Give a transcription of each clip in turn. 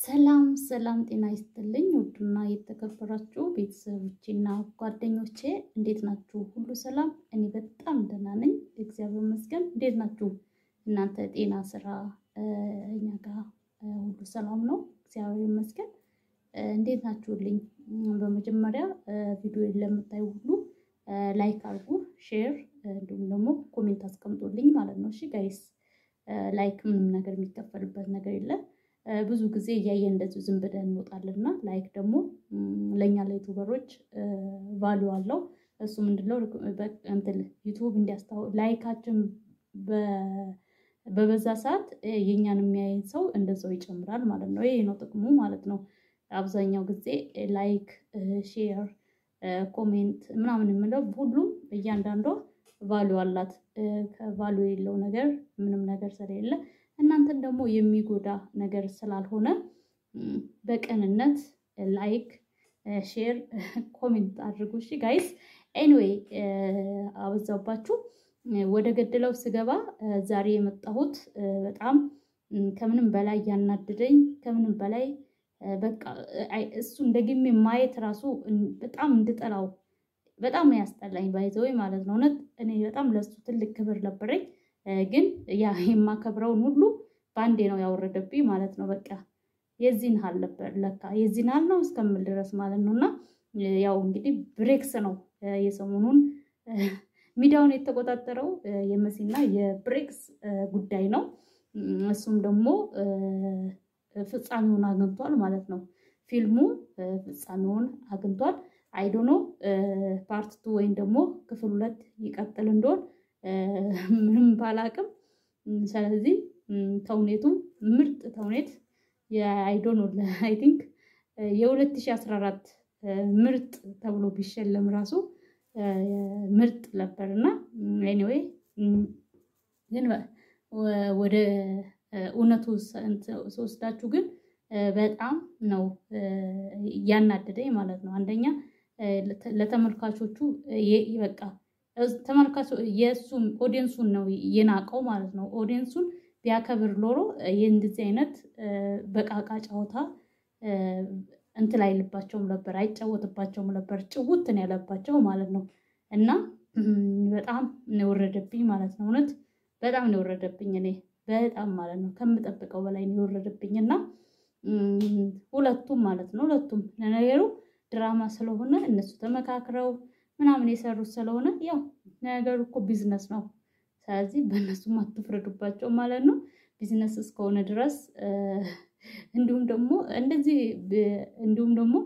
ሰላም ሰላም፣ ጤና ይስጥልኝ ውድና የተከበራችሁ ቤተሰቦቼና ጓደኞቼ እንዴት ናችሁ? ሁሉ ሰላም? እኔ በጣም ደህና ነኝ፣ እግዚአብሔር ይመስገን። እንዴት ናችሁ እናንተ? ጤና፣ ስራ እኛ ጋር ሁሉ ሰላም ነው፣ እግዚአብሔር ይመስገን። እንዴት ናችሁልኝ? በመጀመሪያ ቪዲዮ ለምታዩ ሁሉ ላይክ አድርጉ፣ ሼር እንዲሁም ደግሞ ኮሜንት አስቀምጦልኝ ማለት ነው። እሺ ጋይስ፣ ላይክ ምንም ነገር የሚከፈልበት ነገር የለም። ብዙ ጊዜ እያየን እንደዚሁ ዝም ብለን እንወጣለን እና ላይክ ደግሞ ለእኛ ለዩቱበሮች ቫሊዩ አለው። እሱ ምንድነው እንትን ዩቱብ እንዲያስታው ላይካችን በበዛ ሰዓት የእኛን የሚያየን ሰው እንደዛው ይጨምራል ማለት ነው። ይሄ ነው ጥቅሙ ማለት ነው። አብዛኛው ጊዜ ላይክ፣ ሼር፣ ኮሜንት ምናምን የምለው ሁሉም እያንዳንዷ ቫሊዩ አላት። ከቫሊዩ የሌለው ነገር ምንም ነገር ስለሌለ እናንተን ደግሞ የሚጎዳ ነገር ስላልሆነ በቅንነት ላይክ፣ ሼር፣ ኮሜንት አድርጉ። እሺ ጋይስ። ኤኒዌይ አበዛባችሁ። ወደ ገድለው ስገባ ዛሬ የመጣሁት በጣም ከምንም በላይ ያናደደኝ ከምንም በላይ በቃ እሱን ደግሜ ማየት ራሱ በጣም እንድጠላው በጣም ያስጠላኝ ባይዘወይ ማለት ነው። እውነት እኔ በጣም ለሱ ትልቅ ክብር ነበረኝ ግን ያ የማከብረውን ሁሉ በአንዴ ነው ያወረደብኝ ማለት ነው። በቃ የዚህን ሀል ነበር ለካ የዚህን ሀል ነው እስከምል ድረስ ማለት ነው። እና ያው እንግዲህ ብሬክስ ነው የሰሞኑን ሚዲያውን የተቆጣጠረው የመሲና የብሬክስ ጉዳይ ነው። እሱም ደግሞ ፍጻሜውን አግኝቷል ማለት ነው። ፊልሙ ፍጻሜውን አግኝቷል። አይዶኖ ፓርት ቱ ወይም ደግሞ ክፍል ሁለት ይቀጥል እንደሆን ምንም ባላቅም። ስለዚህ ተውኔቱ ምርጥ ተውኔት የአይዶኖ አይ ቲንክ የ2014 ምርጥ ተብሎ ቢሸለም ራሱ ምርጥ ነበር እና ኤኒዌይ ግን ወደ እውነቱ ስወስዳችሁ ግን በጣም ነው ያናደደኝ ማለት ነው። አንደኛ ለተመልካቾቹ በቃ ተመልካቹ የእሱም ኦዲየንሱን ነው የናቀው ማለት ነው። ኦዲየንሱን ቢያከብር ሎሮ የእንደዚህ አይነት በቃቃ ጨዋታ እንትን አይልባቸውም ነበር፣ አይጫወትባቸውም ነበር። ጭውትን ያለባቸው ማለት ነው። እና በጣም ነው የወረደብኝ ማለት ነው። እውነት በጣም ነው የወረደብኝ። እኔ በጣም ማለት ነው ከምጠብቀው በላይ ነው የወረደብኝ። እና ሁለቱም ማለት ነው ሁለቱም ለነገሩ ድራማ ስለሆነ እነሱ ተመካክረው ምናምን የሰሩት ስለሆነ ያው ነገሩ እኮ ቢዝነስ ነው። ስለዚህ በእነሱም አትፍረዱባቸው ማለት ነው። ቢዝነስ እስከሆነ ድረስ እንዲሁም ደግሞ እንደዚህ እንዲሁም ደግሞ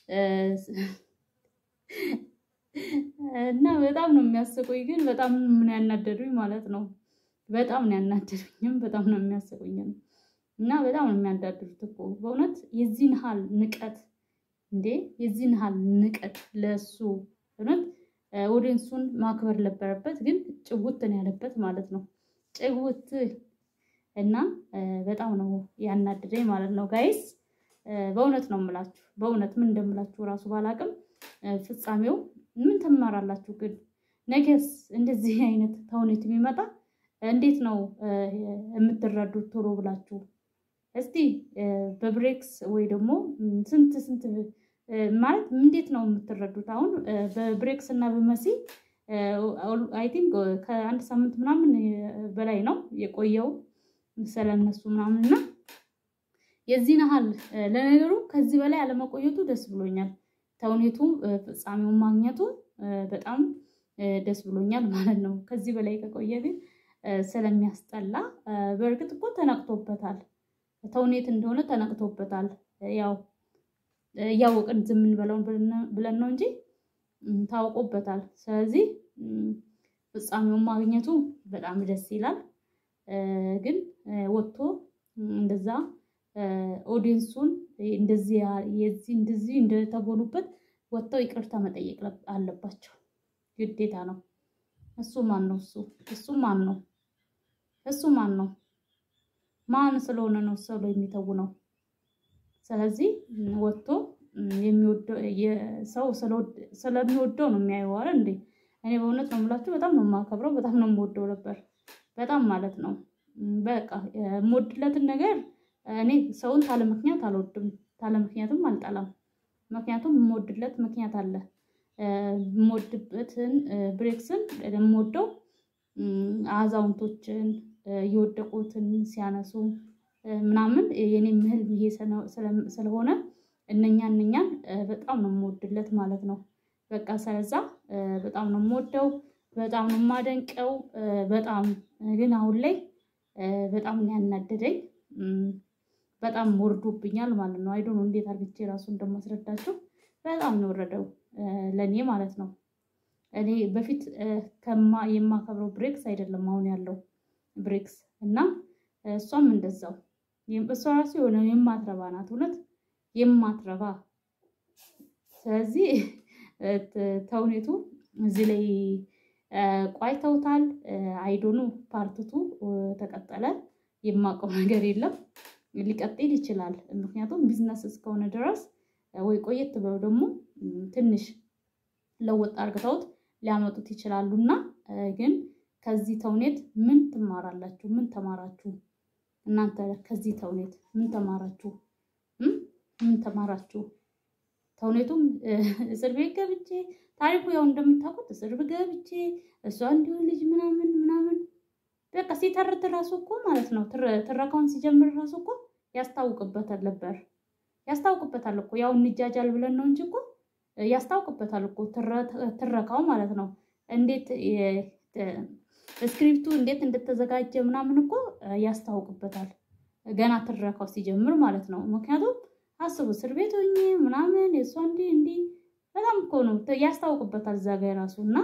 እና በጣም ነው የሚያስቁኝ፣ ግን በጣም ምን ያናደዱኝ ማለት ነው። በጣም ነው ያናደዱኝም በጣም ነው የሚያስቁኝ እና በጣም ነው የሚያናደዱት እኮ በእውነት የዚህን ያህል ንቀት እንዴ! የዚህን ያህል ንቀት ለእሱ እውነት ኦዲየንሱን ማክበር ነበረበት፣ ግን ጭውትን ያለበት ማለት ነው። ጭውት እና በጣም ነው ያናደደኝ ማለት ነው ጋይስ። በእውነት ነው የምላችሁ፣ በእውነት ምን እንደምላችሁ እራሱ ባላቅም ፍጻሜው ምን ትማራላችሁ? ግን ነገስ እንደዚህ አይነት ተውኔት የሚመጣ እንዴት ነው የምትረዱት? ቶሎ ብላችሁ እስቲ በብሬክስ ወይ ደግሞ ስንት ስንት ማለት እንዴት ነው የምትረዱት? አሁን በብሬክስ እና በመሲ አይ ቲንክ ከአንድ ሳምንት ምናምን በላይ ነው የቆየው ስለነሱ ምናምን እና የዚህን ያህል ለነገሩ ከዚህ በላይ አለመቆየቱ ደስ ብሎኛል። ተውኔቱ ፍጻሜውን ማግኘቱ በጣም ደስ ብሎኛል ማለት ነው። ከዚህ በላይ ከቆየ ግን ስለሚያስጠላ በእርግጥ እኮ ተነቅቶበታል። ተውኔት እንደሆነ ተነቅቶበታል። ያው እያወቅን ዝም እንበለውን ብለን ነው እንጂ ታውቆበታል። ስለዚህ ፍጻሜውን ማግኘቱ በጣም ደስ ይላል። ግን ወጥቶ እንደዛ ኦዲየንሱን እንደዚህ የዚህ እንደዚህ እንደተጎኑበት ወጥተው ይቅርታ መጠየቅ አለባቸው፣ ግዴታ ነው። እሱ ማን ነው? እሱ እሱ ማን ነው? እሱ ማን ነው? ማን ስለሆነ ነው ሰው የሚተው ነው? ስለዚህ ወጥቶ ሰው ስለሚወደው ነው የሚያየው። ኧረ እንዴ! እኔ በእውነት ነው የምላችሁ፣ በጣም ነው የማከብረው፣ በጣም ነው የምወደው ነበር፣ በጣም ማለት ነው። በቃ የምወድለትን ነገር እኔ ሰውን ታለ ምክንያት አልወድም፣ ታለ ምክንያትም አልጠላም። ምክንያቱም የምወድለት ምክንያት አለ። የምወድበትን ብሬክስን የምወደው አዛውንቶችን የወደቁትን ሲያነሱ ምናምን የኔም ህልም ይሄ ስለሆነ እነኛ እነኛን በጣም ነው የምወድለት ማለት ነው። በቃ ስለዛ በጣም ነው የምወደው፣ በጣም ነው የማደንቀው። በጣም ግን አሁን ላይ በጣም ነው ያናደደኝ። በጣም ወርዶብኛል ማለት ነው። አይዶን እንዴት አድርጌ ራሱ እንደማስረዳቸው በጣም ነው ወረደው ለእኔ ማለት ነው። እኔ በፊት ከማ የማከብረው ብሬክስ አይደለም አሁን ያለው ብሬክስ እና እሷም እንደዛው እሷ ራሱ የሆነ የማትረባ ናት፣ እውነት የማትረባ ስለዚህ ተውኔቱ እዚህ ላይ ቋይተውታል። አይዶኑ ፓርትቱ ተቀጠለ የማውቀው ነገር የለም። ሊቀጥል ይችላል። ምክንያቱም ቢዝነስ እስከሆነ ድረስ ወይ ቆየት ብለው ደግሞ ትንሽ ለወጥ አርግተውት ሊያመጡት ይችላሉ እና ግን ከዚህ ተውኔት ምን ትማራላችሁ? ምን ተማራችሁ? እናንተ ከዚህ ተውኔት ምን ተማራችሁ? ምን ተማራችሁ? ተውኔቱም እስር ቤት ገብቼ ታሪኩ ያው እንደምታውቁት እስር ቤት ገብቼ እሷ እንዲሁ ልጅ ምናምን ምናምን በቃ ሲተርት ራሱ እኮ ማለት ነው ትረካውን ሲጀምር ራሱ እኮ ያስታውቅበታል ነበር ያስታውቅበታል እኮ ያው እንጃጃል ብለን ነው እንጂ እኮ ያስታውቅበታል እኮ ትረካው ማለት ነው። እንዴት ስክሪፕቱ እንዴት እንደተዘጋጀ ምናምን እኮ ያስታውቅበታል ገና ትረካው ሲጀምር ማለት ነው። ምክንያቱም አስቡ እስር ቤት ሆኜ ምናምን የእሷ እንዲህ እንዲህ በጣም እኮ ነው ያስታውቅበታል እዛ ጋ የራሱ እና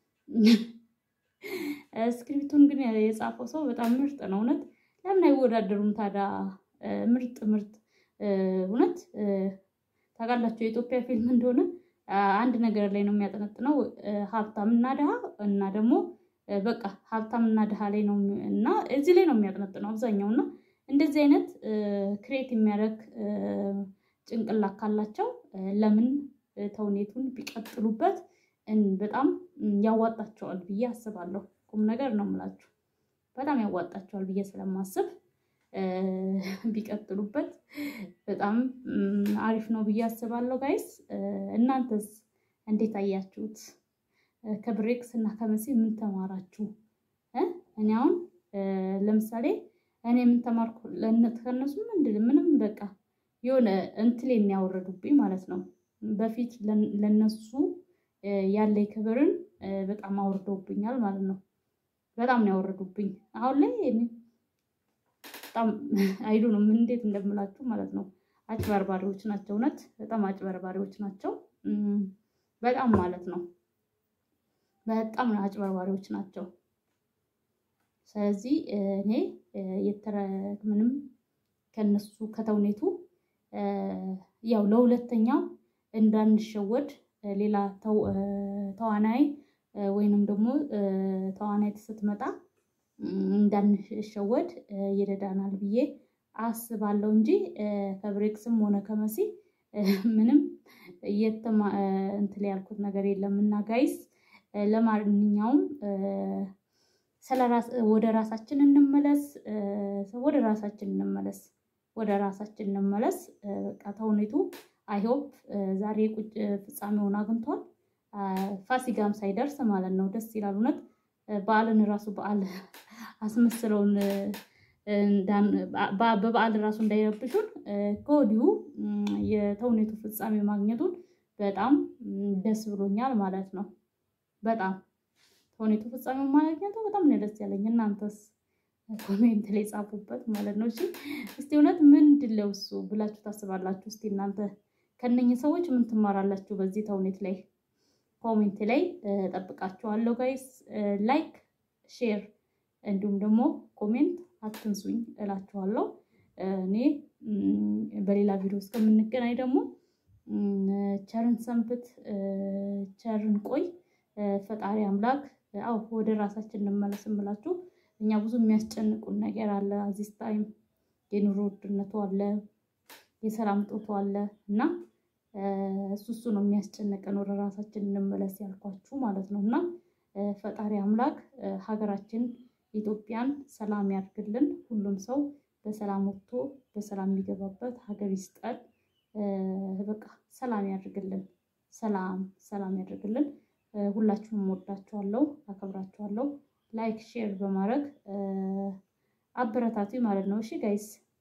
ስክሪፕቱን ግን የጻፈው ሰው በጣም ምርጥ ነው። እውነት ለምን አይወዳደሩም ታዲያ? ምርጥ ምርጥ እውነት ታውቃላችሁ፣ የኢትዮጵያ ፊልም እንደሆነ አንድ ነገር ላይ ነው የሚያጠነጥነው፣ ሀብታም እና ድሃ እና ደግሞ በቃ ሀብታም እና ድሃ ላይ ነው እና እዚህ ላይ ነው የሚያጠነጥነው አብዛኛው እና እንደዚህ አይነት ክሬት የሚያደርግ ጭንቅላት ካላቸው ለምን ተውኔቱን ቢቀጥሉበት በጣም ያዋጣቸዋል ብዬ አስባለሁ። ቁም ነገር ነው የምላችሁ፣ በጣም ያዋጣቸዋል ብዬ ስለማስብ ቢቀጥሉበት በጣም አሪፍ ነው ብዬ አስባለሁ። ጋይስ እናንተስ እንዴት አያችሁት? ከብሬክስ እና ከመሲ ምን ተማራችሁ? እኔ አሁን ለምሳሌ እኔ ምን ተማርኩ ከእነሱ ምንድን ምንም በቃ የሆነ እንትሌን ያወረዱብኝ ማለት ነው። በፊት ለነሱ ያለኝ ክብርን በጣም አውርደውብኛል ማለት ነው። በጣም ነው ያወረዱብኝ። አሁን ላይ በጣም አይዱ ነው ምን እንዴት እንደምላችሁ ማለት ነው። አጭበርባሪዎች ናቸው። እውነት በጣም አጭበርባሪዎች ናቸው። በጣም ማለት ነው። በጣም አጭበርባሪዎች ናቸው። ስለዚህ እኔ የተረ ምንም ከነሱ ከተውኔቱ ያው ለሁለተኛው እንዳንሸወድ ሌላ ተዋናይ ወይንም ደግሞ ተዋናይት ስትመጣ እንዳንሸወድ ይረዳናል ብዬ አስባለሁ እንጂ ከብሬክስም ሆነ ከመሲ ምንም እንትን ያልኩት ነገር የለም እና ጋይስ ለማንኛውም ወደ ራሳችን እንመለስ፣ ወደ ራሳችን እንመለስ፣ ወደ ራሳችን እንመለስ። በቃ ተውኔቱ አይሆፕ ዛሬ ቁጭ ፍጻሜውን አግኝቷል። ፋሲጋም ሳይደርስ ማለት ነው። ደስ ይላል እውነት በዓልን ራሱ በዓል አስመስለውን በበዓል ራሱ እንዳይረብሹን ከወዲሁ የተውኔቱ ፍጻሜ ማግኘቱን በጣም ደስ ብሎኛል ማለት ነው። በጣም ተውኔቱ ፍጻሜ ማግኘቱ በጣም ነው ደስ ያለኝ። እናንተስ ኮሜንት ላይ ጻፉበት ማለት ነው። እሺ እስቲ እውነት ምንድን ነው እሱ ብላችሁ ታስባላችሁ? እስቲ እናንተ ከነኝህ ሰዎች ምን ትማራላችሁ በዚህ ተውኔት ላይ? ኮሜንት ላይ ጠብቃችኋለሁ ጋይስ። ላይክ ሼር፣ እንዲሁም ደግሞ ኮሜንት አትንሱኝ እላችኋለሁ። እኔ በሌላ ቪዲዮ እስከምንገናኝ ደግሞ ቸርን ሰንብት፣ ቸርን ቆይ። ፈጣሪ አምላክ አው ወደ ራሳችን እንመለስ እምላችሁ። እኛ ብዙ የሚያስጨንቁን ነገር አለ። አዚስ ታይም የኑሮ ውድነቱ አለ፣ የሰላም እጦቱ አለ እና እሱ እሱ ነው የሚያስጨንቀን። ወደ ራሳችን እንመለስ ያልኳችሁ ማለት ነው እና ፈጣሪ አምላክ ሀገራችን ኢትዮጵያን ሰላም ያድርግልን። ሁሉም ሰው በሰላም ወጥቶ በሰላም የሚገባበት ሀገር ይስጠን። በቃ ሰላም ያድርግልን። ሰላም ሰላም ያድርግልን። ሁላችሁም ወዳችኋለሁ፣ አከብራችኋለሁ። ላይክ ሼር በማድረግ አበረታቱ ማለት ነው። እሺ ጋይስ